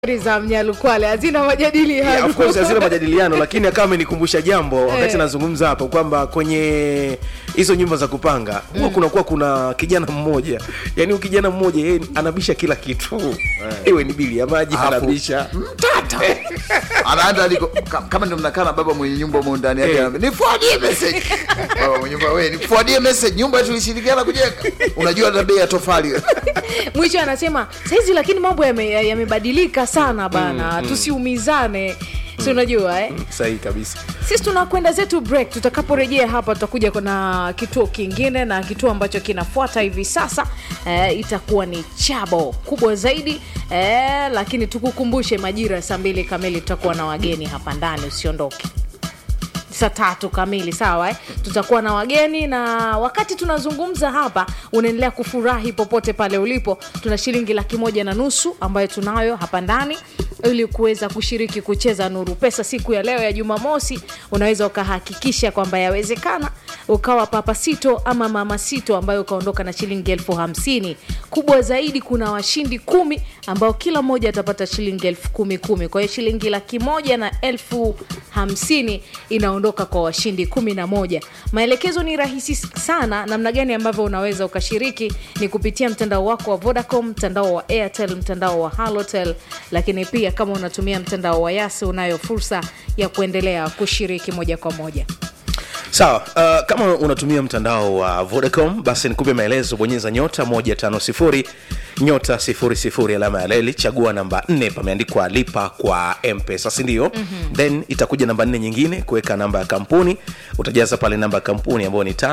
za Mnyalukwale hazina Yeah, majadiliano of course hazina majadiliano lakini akawa amenikumbusha jambo wakati Eh. nazungumza hapo kwamba kwenye hizo nyumba za kupanga huwa kunakuwa kuna kijana mmoja yani huyu kijana mmoja yeye anabisha kila kitu iwe ni bili ya maji Alafu- anabisha mtata anaenda aliko ka- kama ndio mnakaa na baba mwenye nyumba humo ndani yake Eh. anaambia, nifuadie message baba mwenye nyumba wewe nifuadie message nyumba tulishirikiana kujenga unajua hata bei ya tofali mwisho anasema saizi lakini mambo yame- yamebadilika sana bana tusiumizane si unajua eh? sahihi kabisa sisi tunakwenda zetu break tutakaporejea hapa tutakuja na kituo kingine na kituo ambacho kinafuata hivi sasa eh, itakuwa ni chabo kubwa zaidi eh, lakini tukukumbushe majira ya saa mbili kamili tutakuwa na wageni hapa ndani usiondoke saa tatu kamili sawa eh? tutakuwa na wageni na wakati tunazungumza hapa unaendelea kufurahi popote pale ulipo tuna shilingi laki moja na nusu ambayo tunayo hapa ndani ili kuweza kushiriki kucheza nuru pesa siku ya leo ya jumamosi unaweza ukahakikisha kwamba yawezekana ukawa papa sito ama mama sito ambayo ukaondoka na shilingi elfu hamsini kubwa zaidi kuna washindi kumi ambao kila mmoja atapata shilingi elfu kumi kumi kwa hiyo shilingi laki moja na elfu hamsini inaondoka kwa washindi kumi na moja maelekezo ni rahisi sana namna gani ambavyo unaweza ukashiriki ni kupitia mtandao wako wa vodacom mtandao wa airtel mtandao wa halotel lakini pia kama unatumia mtandao wa yasi unayo fursa ya kuendelea kushiriki moja kwa moja sawa uh, kama unatumia mtandao wa vodacom basi nikupe maelezo bonyeza nyota 150 nyota 00 alama ya leli chagua namba 4 pameandikwa lipa kwa mpesa sindio mm-hmm. then itakuja namba 4 nyingine kuweka namba ya kampuni utajaza pale namba ya kampuni ambayo ni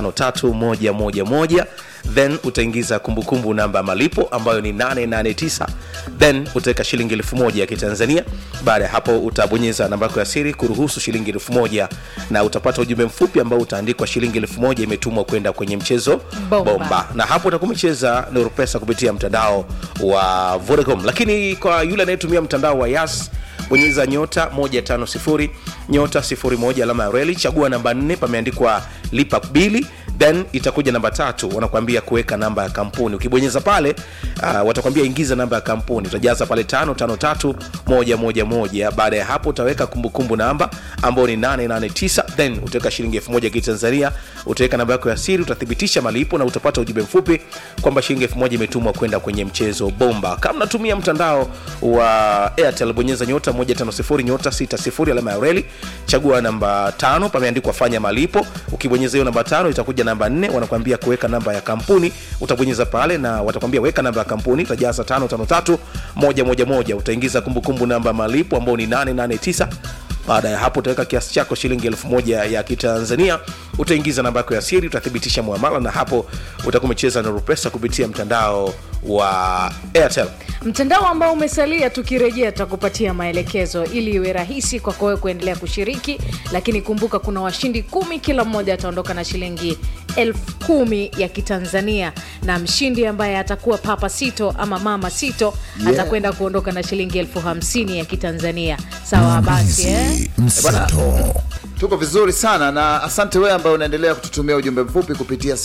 553111 then utaingiza kumbukumbu namba ya malipo ambayo ni 889 then utaweka shilingi elfu moja ya kitanzania baada ya hapo utabonyeza namba yako ya siri kuruhusu shilingi elfu moja na utapata ujumbe mfupi ambao utaandikwa shilingi elfu moja imetumwa kwenda kwenye mchezo Bomba. bomba na hapo utakuwa umecheza nuru pesa kupitia mtandao wa vodacom lakini kwa yule anayetumia mtandao wa yas bonyeza nyota 150 nyota 01 alama ya reli chagua namba 4 pameandikwa lipa bili then itakuja namba tatu wanakuambia kuweka namba ya kampuni ukibonyeza pale uh, watakwambia ingiza namba ya kampuni utajaza pale tano tano tatu moja moja moja baada ya hapo utaweka kumbukumbu namba ambayo ni 889 then utaweka shilingi elfu moja kitanzania utaweka namba yako ya siri utathibitisha malipo na utapata ujumbe mfupi kwamba shilingi elfu moja imetumwa kwenda kwenye mchezo bomba kama natumia mtandao wa airtel bonyeza nyota 150 nyota 60 alama ya reli chagua namba tano pameandikwa fanya malipo ukibonyeza hiyo namba tano itakuja namba nne wanakuambia kuweka namba ya kampuni utabonyeza pale na watakwambia weka namba ya kampuni utajaza tano tano tatu moja moja moja utaingiza kumbukumbu namba ya malipo ambao ni 889 baada ya hapo utaweka kiasi chako shilingi elfu moja ya kitanzania utaingiza namba yako ya siri utathibitisha muamala na hapo utakuwa umecheza na rupesa kupitia mtandao wa airtel mtandao ambao umesalia tukirejea tutakupatia maelekezo ili iwe rahisi kwako wewe kuendelea kushiriki lakini kumbuka kuna washindi kumi kila mmoja ataondoka na shilingi elfu kumi ya kitanzania na mshindi ambaye atakuwa papa sito ama mama sito Yeah. atakwenda kuondoka na shilingi elfu hamsini ya kitanzania sawa basi eh? mseto tuko vizuri sana na asante wewe ambaye unaendelea kututumia ujumbe mfupi kupitia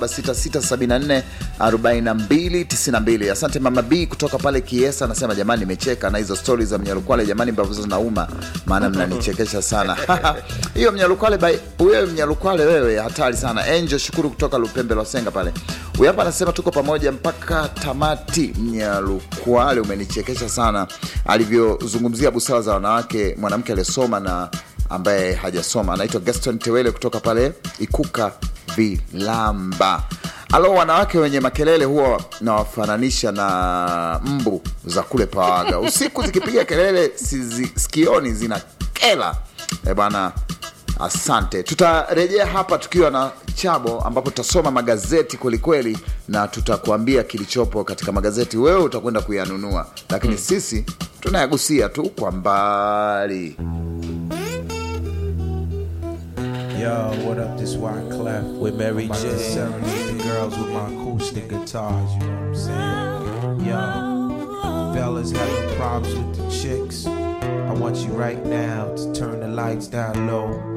0766744292 asante mama b kutoka pale kiesa anasema jamani nimecheka na hizo stori za mnyalukwale jamani ambavyo zinauma maana mnanichekesha sana hiyo mnyalukwale by- wewe mnyalukwale wewe hatari sana angel shukuru kutoka lupembe lwasenga pale huyu hapa anasema tuko pamoja mpaka tamati mnyalukwale umenichekesha sana alivyozungumzia busara za wanawake mwanamke aliyesoma na ambaye hajasoma anaitwa gaston tewele kutoka pale ikuka vilamba alo wanawake wenye makelele huwa nawafananisha na mbu za kule pawaga usiku zikipiga kelele sizi, sikioni zina kela e bwana asante tutarejea hapa tukiwa na chabo ambapo tutasoma magazeti kwelikweli na tutakuambia kilichopo katika magazeti wewe utakwenda kuyanunua lakini hmm. sisi tunayagusia tu kwa mbali Yo, what up? This Wyclef with Mary J. Serenade the girls with my acoustic guitars. You know what I'm saying? Yo, fellas having problems with the chicks. I want you right now to turn the lights down low